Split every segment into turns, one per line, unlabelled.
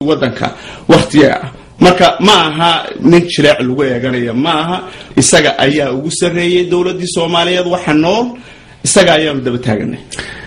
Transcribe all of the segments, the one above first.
wadanka waktiga ah marka ma aha nin jileec lagu eeganaya ma aha isaga ayaa ugu sarreeyey dowladii soomaaliyeed waxa nool isaga ayaanu daba taaganay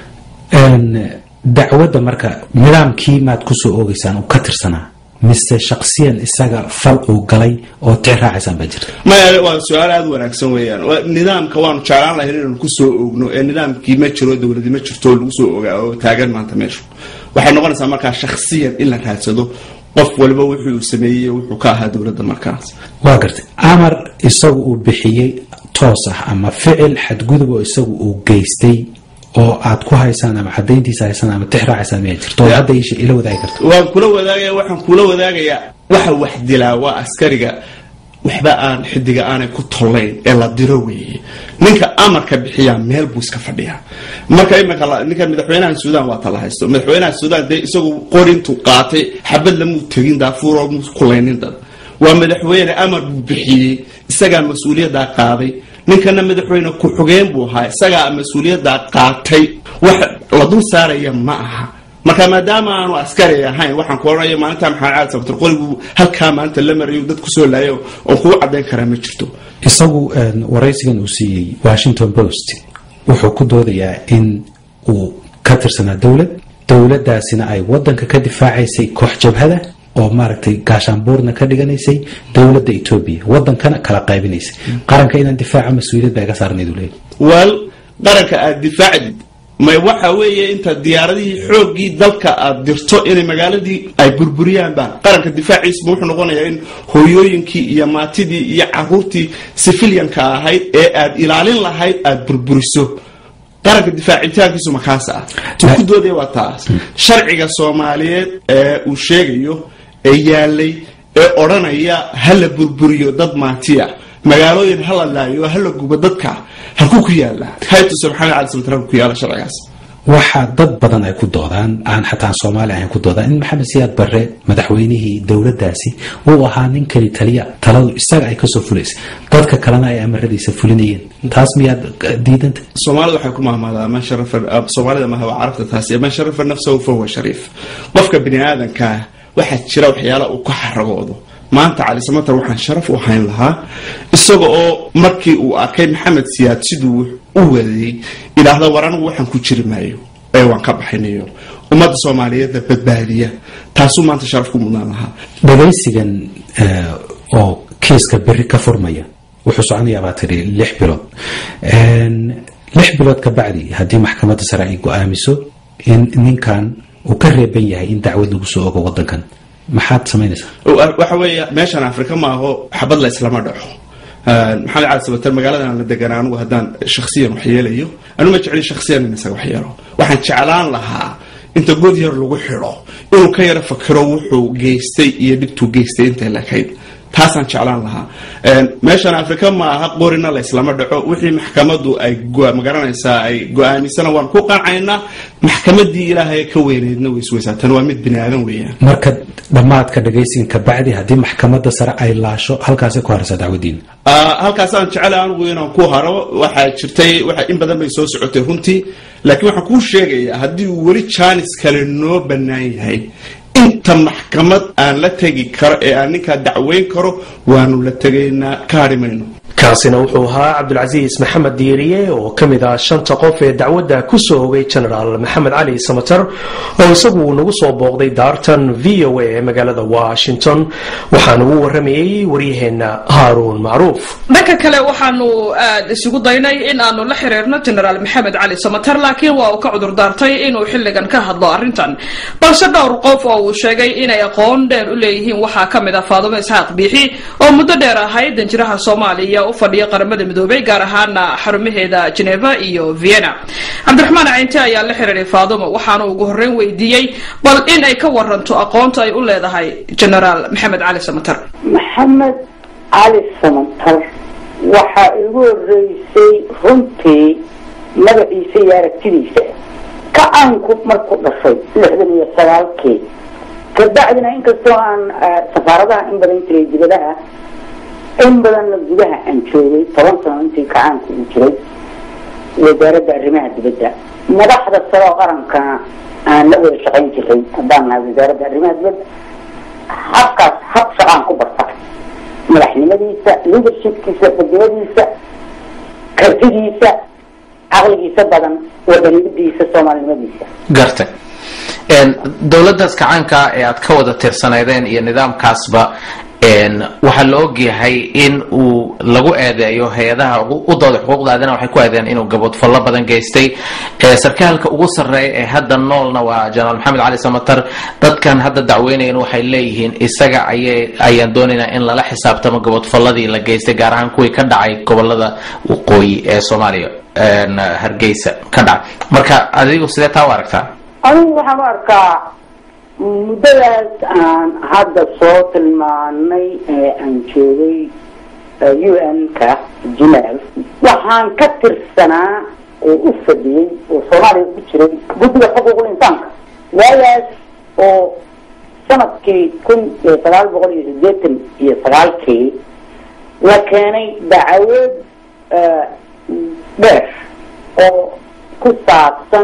dacwadda marka nidaamkii maad kusoo oogeysaan uu ka tirsanaa mise shaksiyan isaga fal uu galay oo tic raacaysaan baa jirta
maya waa su-aal aada wanaagsan weeyaan nidaamka waanu jeclaan lahayn inaanu kusoo oogno ee nidaamkii ma jiro dowladi ma jirto oo lagu soo ogaa oo taagan maanta meeshu waxay noqonaysaa markaa shaksiyan in la raadsado qof waliba wuxuu uu sameeyey wuxuu ka ahaa dowladda markaas
waa gartay amar isagu uu bixiyey toos ah ama ficil xadgudub oo isagu uu geystay oo aad ku haysaan ama cadayntiisa haysaan ama tix raacaysaan miyaa jirto oo hadda isha ila wadaagi karto
waan kula wadaagaya waxaan kula wadaagayaa waxa wax dilaa waa askariga waxba aan xidiga aanay ku tollayn ee la diro weeye ninka amarka bixiyaa meel buu iska fadhiyaa marka imika ninka madaxweynaha suudaan waa tala haysto madaxweynaha suudaan dee isagu qori intuu qaatay xabad lamuu tegin daafuuroo mu kulaynin dad waa madaxweyne amar buu bixiyey isagaa mas-uuliyaddaa qaaday ninkana madaxweyne ku-xugeen buu ahaa isagaa mas-uuliyaddaa qaatay wax la dul saaraya ma aha marka maadaama aanu askari ahayn waxaan ku ohanaya maalinta maxamed cali sabtar qorigu halkaa maanta la marayo dad kusoo laayo oon kugu cadayn karaa ma jirto
isagu waraysigan uu siiyey washington post wuxuu ku doodayaa in uu ka tirsanaa dowlad dowladaasina ay wadanka ka difaacaysay koox jabhada oo maaragtay gaashaanbuurna ka dhiganaysay dowladda etoobiya wadankana kala qaybinaysay qaranka inaan difaaca mas-uuliyad baa iga saarnayd uu leeyahy
wal qaranka aada difaacdid may waxa weeye inta diyaaradihii xooggii dalka aad dirto inay magaaladii ay burburiyaanba qaranka difaaciisba wuxuu noqonayaa in hooyooyinkii iyo maatidii iyo caruurtii sifilyanka ahayd ee aad ilaalin lahayd aada burburiso qaranka difaacitaankiisu makaas ah ku doodaya waa taas sharciga soomaaliyeed ee uu sheegayo ee yaalay ee odhanaya hala burburiyo dad maatiya magaalooyin hala laayo hala gubo dadka halkuu ku yaala haytusa maxamed cali samtar halku ku yaala sharcigaas
waxaa dad badan ay ku doodaan aan xataa soomaali ahayn ku doodaan in maxamed siyaad barre madaxweynihii dowladdaasi uu ahaa nin keli taliya taladu isaga ay kasoo fulaysay dadka kalena ay amaradiisa fulinayeen taas miyaad diidanta
soomaalida waxay ku mahmaadaa man sharafa soomaalida maha waa carabta taasi man sharafa nafsahu fahuwa shariif qofka bini aadankaa waxaa jira waxyaala uu ka xaragoodo maanta cali samatar waxaan sharaf u hayn lahaa isaga oo markii uu arkay maxamed siyaad siduu u wadayey idhaahda war anigu waxaan ku jiri maayo ee waan ka baxaynayo ummadda soomaaliyeedna badbaadiya taasuu maanta sharaf ku mudnaan lahaa
dhagaysigan oo kiiska beri ka furmaya wuxuu soconayaa baa tidhi lix bilood lix bilood ka bacdi haddii maxkamadda sare ay go-aamiso in ninkan uu ka reeban yahay in dacwad lagu soo ogo wadankan maxaad samaynaysaa
waxa weeye meeshan afrika ma aho xabad la islama dhaco maxamed cali sabatar magaaladan la degan anigu haddaan shaksiyan wax yeelayo anu ma jeclin shaksiyan in isaga wax yeelo waxaan jeclaan lahaa inta god yar lagu xidho inuu ka yaro fakiro wuxuu geystay iyo dhibtuu geystay intay lakayd taasaan jeclaan lahaa meeshan afrika ma aha qorina la islama dhaco wixii maxkamadu ay magaranaysaa ay go-aamisana waan ku qancaynaa maxkamadii ilaahay ka weyneydna waysweysaa tan waa mid bini aadan weeyaan
marka dhammaadka dhagaysigan ka bacdi haddii maxkamadda sare ay laasho halkaasay ku haraysaa dacwadiina
halkaasaan jecela anigu inaan ku haro waxaa jirtay in badan bay soo socotay runtii laakiin waxaan kuu sheegayaa haddii uu weli jaanis kale noo bannaan yahay inta maxkamad aan la tegi karo ee aan ninkaa dacweyn karo waanu la tegaynaa ka hadhi mayno
kaasina wuxuu ahaa cabdulcasiis maxamed diiriye oo ka mid ah shanta qof ee dacwadda ku soo hogay genaraal maxamed cali samater oo isagu uu nagu soo booqday daartan v o a ee magaalada washington waxaana uu waramayey waryaheenna haaruun macruuf
dhanka kale waxaanu aad isugu daynay in aanu la xiriirno genaraal maxamed cali samater laakiin waa uu ka cudur daartay inuu xilligan ka hadlo arrintan balse dhowr qof oo uu sheegay inay aqoon dheer u leeyihiin waxaa ka mid ah faadumo isxaaq biixi oo muddo dheer ahayd danjiraha soomaaliya u fadhiya qaramada midoobay gaar ahaana xarumaheeda geneva iyo vienna cabdiraxmaan caynte ayaa la xiriiray faadumo waxaanu ugu horreyn weydiiyey bal in ay ka waranto aqoonta ay u leedahay genaraal maxamed cali samater
maxamed cali samater waxaa igu horeysay runtii magaciisa iyo aragtidiisa ka-aanku markuu dhashay lixdan iyo sagaalkii kabacdina inkastoo aan safaaradaha in badan jiray dibadaha in badanna gudaha aan joogay toban sano intii kacaanku uu jiray wasaaradda arrimaha dibadda madaxda salo qarankana aan la wada shaqayn jiray haddaan nahay wasaaradda arrimaha dibadda habkaas hab shaqaan ku barta madaxnimadiisa leadershipkiisa fadnimadiisa kartidiisa caqligiisa badan wadanimadiisa soomaalinimadiisa
gartay dowladdaas kacaanka ee aad ka wada tirsanaydeen iyo nidaamkaasba waxaa la ogyahay in uu lagu eedeeyo hay-adaha u dooda xuquuqda aadana waxay ku eedeeyeen inuu gaboodfallo badan geystay sarkaalka ugu sarreeya ee hadda noolna waa jenaraal maxamed cali samatar dadkan hadda dacweynayan waxay leeyihiin isaga ayay ayaan doonaynaa in lala xisaabtamo gaboodfalladii la geystay gaar ahaan kuwii ka dhacay gobolada waqooyi ee soomaaliya hargeysa ka dhacay marka adigu sidee taa u aragtaa
anigu waxaan u arkaa muddadaas aan hadda soo tilmaanay ee aan joogay u n-ka geneve waxaan ka tirsanaa oo u fadhiyey oo soomaaliya ku jiray guddiga xuquuqul insaanka waagaas oo sanadkii kun iyo sagaal boqol iyo sideetan iyo sagaalkii la keenay dacwad dheer oo ku saabsan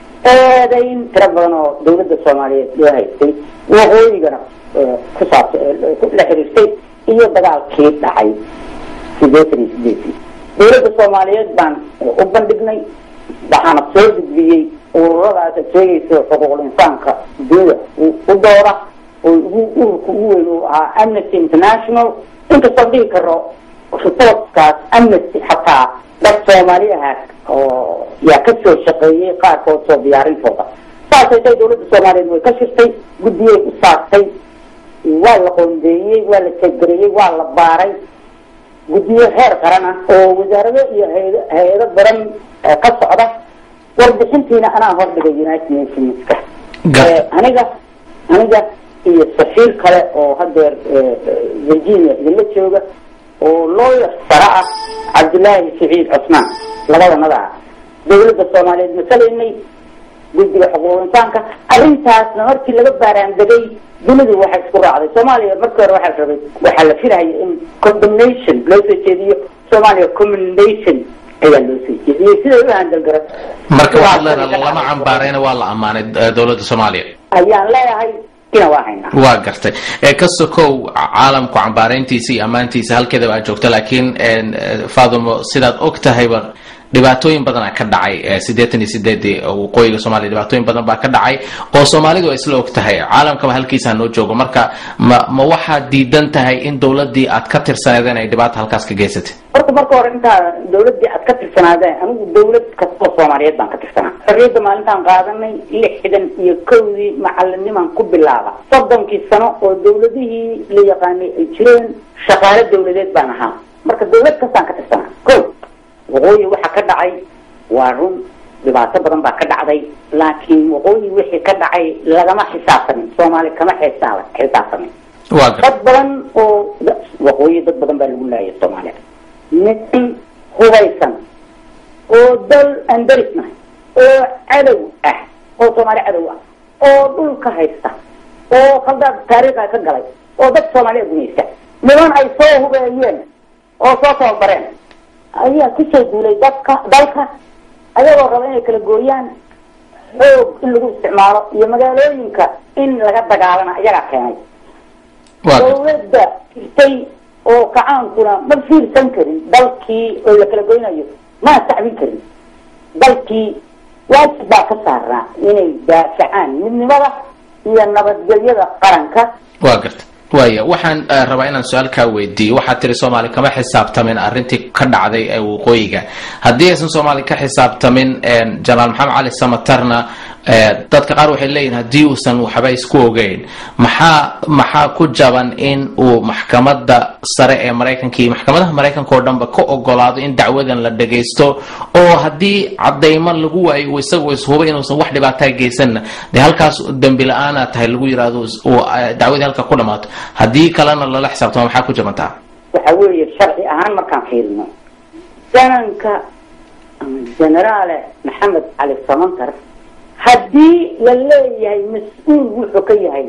eedayn tiro badan oo dawladda soomaaliyeed loo haystay waqooyigana ku saabsa la xiriirtay iyo dagaalkii dhacay sideetan iyo sideetii dawladda soomaaliyeed baan u bandhignay waxaana soo gudbiyey ururadaas ad sheegaysa xuquuqul insaanka dunida u doora oo ugu ururka ugu weyn uu ahaa amnesty international inkastoo dhihi karo reportkaas amnesty xataa dad soomaali ahaa oo yaa ka soo shaqeeyey qaarkood soo diyaarintooda saasay tay dawladda soomaaliyeed way ka shirtay guddiyay u saartay waa la qoondeeyey waa la tegareeyey waa la baaray guddiyo heer qaran ah oo wasaarado iyo hay- hay-ado badan ka socda warbixintiina anaa hordhigay united nationska aniga aniga iyo safiir kale oo hadeer virginia idinla jooga oo lawyer sare ah cabdullaahi saciid cusmaan labadanada ah dawladda soomaaliyeed masalaynay guddiga xuquuq insaanka arrintaasna markii laga baaraandegay dunidu waxay isku raacday soomaaliya markii hore waxaa rabay waxaa la filaya in condemnation loo soo jeediyo soomaaliya commendation ayaa loo soo jeediyey siday u handalgara
marka waxaad leedahay lama cambaarayna waa la ammaanay dowladda soomaaliya
ayaan leeyahay ina waa haynaa
waa gartay ka sokow caalamku cambaarayntiisa iyo ammaantiisa halkeedaba aad joogto laakiin fadumo sidaad og tahayba dhibaatooyin badana ka dhacay sideetan iyo sideedii waqooyiga soomaliya dhibaatooyin badan baa ka dhacay oo soomaalidu ay isla og tahay caalamkaba halkiisaa noo joogo marka ma ma waxaad diidan tahay in dowladii aad ka tirsaneedeen ay dhibaata halkaas ka geysatay
horta marka hore intaa dawladii aad ka tirsanaadeen anigu dawlad kastoo soomaaliyeed baan ka tirsanaa xorriyadda maalintaan qaadanay lixdan iyo kowdii macalinimaan ku bilaaba soddonkii sano oo dawladihii la yaqaanay ay jireen shaqaale dawladeed baan ahaa marka dawlad kastaan ka tirsanaa ko waqooyi waxa ka dhacay waa run dhibaato badan baa ka dhacday laakiin waqooyi wixii ka dhacay lagama xisaabtamin soomaali kama xisaab xisaabtamin
waa gartay
dad badan oo waqooyi dad badan baa lagu laayay soomaaliya nin hubaysan oo dal aan darisnahay oo cadow ah oo soomaali cadow ah oo dhulka haysta oo khaldaad taariikha ka galay oo dad soomaaliya gumaysta niman ay soo hubeeyeen oo soo tababareen ayaa kusoo duulay dadka dalka ayagoo raba inay kala gooyaan xoog in lagu isticmaalo iyo magaalooyinka in laga dagaalana ayagaa keenay
waa gartay
dawladda jirtay oo kacaankuna ma fiirsan karin dalkii oo la kala goynayo ma sacbin karin dalkii waajib baa ka saarnaa inay daafacaan midnimada iyo nabadgelyada qaranka
waa gartay waaya waxaan eh, rabaa inaan su-aal kaa weydiiyo waxaad tiri soomaali kama xisaabtamin arrintii ka dhacday ee waqooyiga haddii aysan soomaali ka xisaabtamin jenaraal maxamed cali samatarna eh, dadka qaar waxay leeyihin haddii uusan waxba isku ogeyn maxaa maxaa ku jaban in uu maxkamadda sare ee maraykanka iyo maxkamadaha maraykanka oo dhanba ka ogolaado in dacwadan la dhagaysto oo haddii cadaymo lagu waayo uu isagu ishuba inuusan wax dhibaataa geysanna dee halkaas dembi la-aana tahay lagu yidhaahdo uu eh, dacwadii halka ku dhamaato haddii kalena lala xisaabtamo maxaa ku jabantaa
waxa weeye sharci ahaan markaan fiirino jananka ama generaale maxamed cali samantar haddii la leeyahay mas-uul wuxuu ka yahay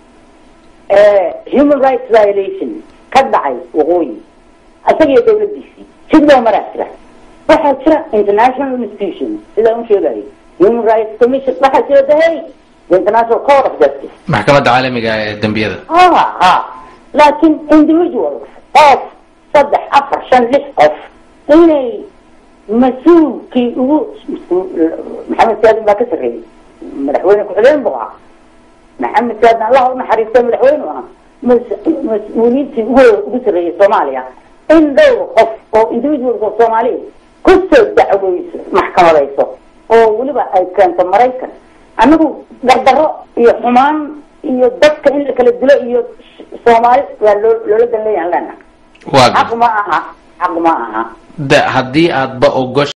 human rights violation ka dhacay waqooyi isagiyo dawladiisii sidoo maraa jira waxaa jira international institution sidaa u sheegayo human rights commission waxaa jira dahay the international court of justice
maxkamadda caalamiga ee dembiyada
ha ha laakiin individuals qof saddex afar shan lix qof inay mas-uulkii ugu maxamed saadin baa ka sarreeyey madaxweyne ku-xigeen buu ahaa maxamed saadin allah u naxariistay madaxweyne u ahaa mas- mas-uuliyiintii ugu ugu sarreeyey soomaaliya in dhowr qof oo individuals oo soomaaliya kusoo dacweyso maxkamadayso oo weliba ay keento maraykan anagu dardaro iyo xumaan iyo dadka in la kala dilo iyo soomaali waa loo loola dan leeyahan lena
waa
xaq ma aha xaq ma aha
da haddii aadba ogosh